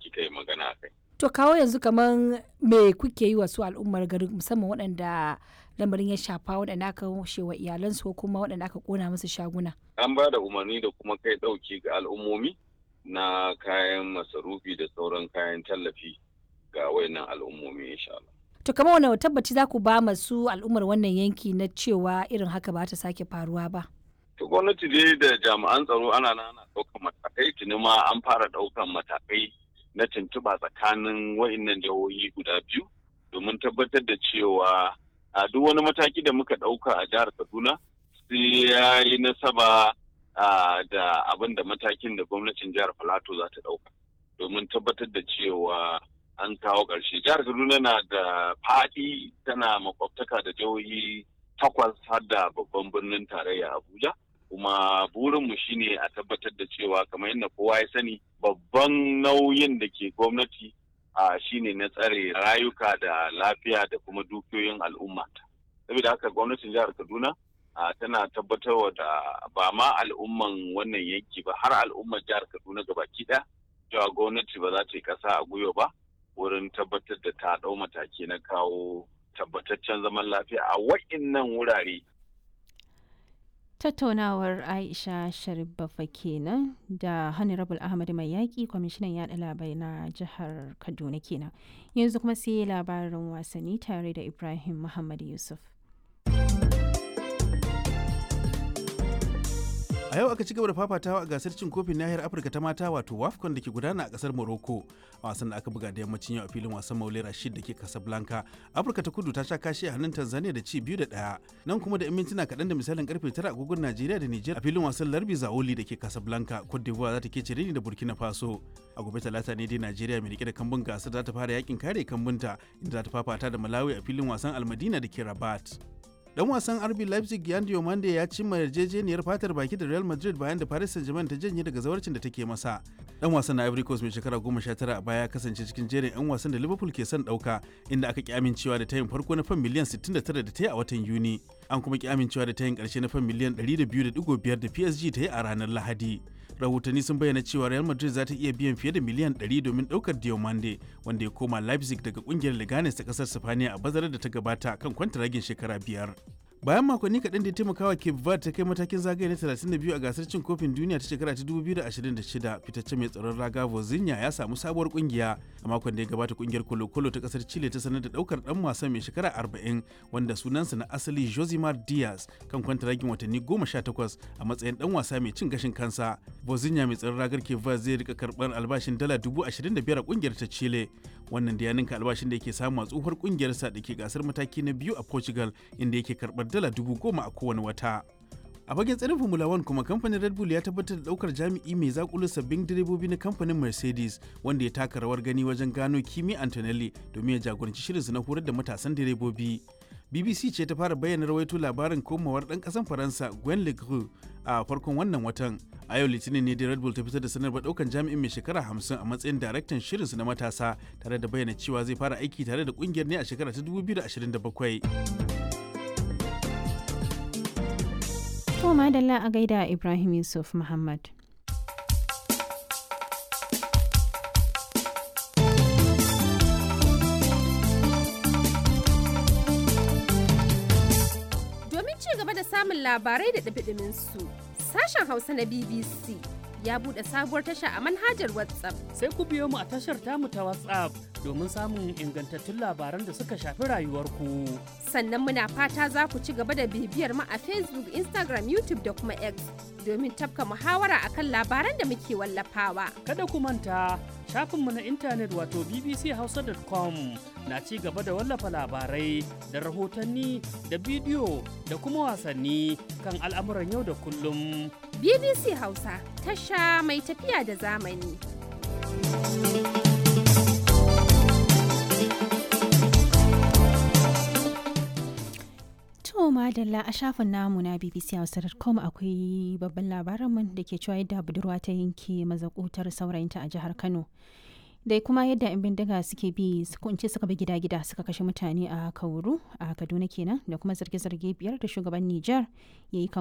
kika yi magana kai. To kawo yanzu kamar me kuke yi wa su al'ummar garin musamman waɗanda lamarin ya shafa waɗanda aka wa iyalansu ko kuma waɗanda aka ƙona musu shaguna. An ba da umarni da kuma kai ɗauki ga al'ummomi na kayan masarufi da sauran kayan tallafi ga wayannan al'ummomi insha Allah. To kamar wani tabbaci za ku ba masu al'ummar wannan yanki na cewa irin haka ba ta sake faruwa ba. To gwamnati dai da jami'an tsaro ana ana ɗaukan matakai tuni ma an fara ɗaukan matakai na tuntuɓa tsakanin wa'innan jihohi guda biyu domin tabbatar da cewa a duk wani mataki da muka ɗauka a jihar Kaduna sai ya yi nasaba da abin da matakin da gwamnatin jihar Filato za ta ɗauka domin tabbatar da cewa an kawo ƙarshe. Jihar Kaduna na da faɗi tana makwabtaka da jihohi takwas har da babban birnin tarayya Abuja. kuma burinmu shine a tabbatar da cewa kamar yadda kowa ya sani babban nauyin da ke gwamnati a shine na tsare rayuka da lafiya da kuma dukiyoyin al'umma saboda haka gwamnatin jihar kaduna tana tabbatarwa da ba ma al'umman wannan yanki ba har al'ummar jihar kaduna gabaki ɗaya cewa gwamnati ba za ta yi ƙasa a gwiwa ba wurin tabbatar da ta ɗau mataki na kawo tabbataccen zaman lafiya a wa'innan wurare tattaunawar aisha sharif bafa kenan da honorable ahmad mai yaƙi kwamishinan yaɗa labarai na jihar kaduna kenan yanzu kuma sai labarin wasanni tare da ibrahim muhammad yusuf a yau aka ci gaba da fafatawa a gasar cin kofin nahiyar afirka ta mata wato wafcon da ke gudana a kasar morocco a wasan da aka buga da yammacin yau a filin wasan maule rashid da ke casablanca afirka ta kudu ta sha kashi a hannun tanzania da ci biyu da ɗaya nan kuma da mintuna kaɗan da misalin karfe tara agogon najeriya da niger a filin wasan larbi zaoli da ke casablanca cote d'ivoire za ta ke cire da burkina faso a gobe talata ne dai najeriya mai rike da kambun gasar za ta fara yakin kare kambunta inda za ta fafata da malawi a filin wasan almadina da ke rabat dan wasan RB Leipzig Yan Diomande ya cimma yarjejeniyar fatar baki da Real Madrid bayan da Paris Saint-Germain ta janye daga zawarcin da take masa. Dan wasan na Ivory Coast mai shekara 19 a baya ya kasance cikin jerin 'yan wasan da Liverpool ke son dauka inda aka ki amincewa da tayin farko na fan miliyan 69 da ta yi a watan Yuni. An kuma ki amincewa da tayin karshe na fan miliyan 102.5 da PSG ta yi a ranar Lahadi. rahotanni sun bayyana cewa real madrid za ta iya biyan fiye da miliyan 100 domin daukar diomande wanda ya koma leipzig daga kungiyar leganes ta kasar sifaniya a bazarar da ta gabata kan kwantaragin shekara biyar bayan makonni kaɗan da ya taimakawa cape verde ta kai matakin zagaye na 32 a gasar cin kofin duniya ta shekara ta 2026 fitacce mai tsaron raga vozinha ya samu sabuwar kungiya a makon da ya gabata kungiyar kolo-kolo ta kasar chile ta sanar da daukar dan wasan mai shekara 40 wanda sunansa na asali josimar diaz kan kwantaragin watanni 18 a matsayin dan wasa mai cin gashin kansa vozinha mai tsaron ragar cape verde zai rika karɓar albashin dala 25,000 a kungiyar ta chile wannan da ya ninka albashin da yake samu a tsohuwar kungiyarsa da ke gasar mataki na biyu a portugal inda yake karɓar dala dubu goma a kowane wata a fagen tsarin formula 1 kuma kamfanin red bull ya tabbatar da daukar jami'i mai zakulu sabbin direbobi na kamfanin mercedes wanda ya taka rawar gani wajen gano kimi antonelli domin ya jagoranci shirinsu na horar da matasan direbobi bbc ce ta fara bayyana rawaito labarin komawar dan kasan faransa gwen legru a farkon wannan watan a yau litinin ne da red bull ta fitar da sanarwar daukan jami'in mai shekara 50 a matsayin daraktan shirinsu na matasa tare da bayyana cewa zai fara aiki tare da kungiyar ne a shekara ta 2027 To madalla a gaida Ibrahim Yusuf Muhammad. Domin ci gaba da samun labarai da ɗabiɗimin su, sashen Hausa na BBC ya buɗe sabuwar tasha a manhajar WhatsApp. Sai ku biyo mu a tashar tamu ta WhatsApp domin samun ingantattun labaran da suka shafi rayuwarku. Sannan muna fata za ku ci gaba da bibiyar mu a Facebook, Instagram, YouTube da kuma X domin tafka muhawara akan labaran da muke wallafawa. Kada ku manta shafinmu na intanet wato bbchausa.com na ci gaba da wallafa labarai da rahotanni da bidiyo da kuma wasanni kan al'amuran yau da kullum. BBC Hausa tasha mai tafiya da zamani. To madalla a shafin namu na BBC Hausa.com akwai babban labarinmu da ke cewa yadda budurwa ta yanke mazakutar saurayinta a jihar Kano. da kuma yadda 'yan bindiga suke bi kunce suka bi gida-gida suka kashe mutane a kauru a kaduna kenan da kuma zarge-zarge biyar da shugaban niger ya yi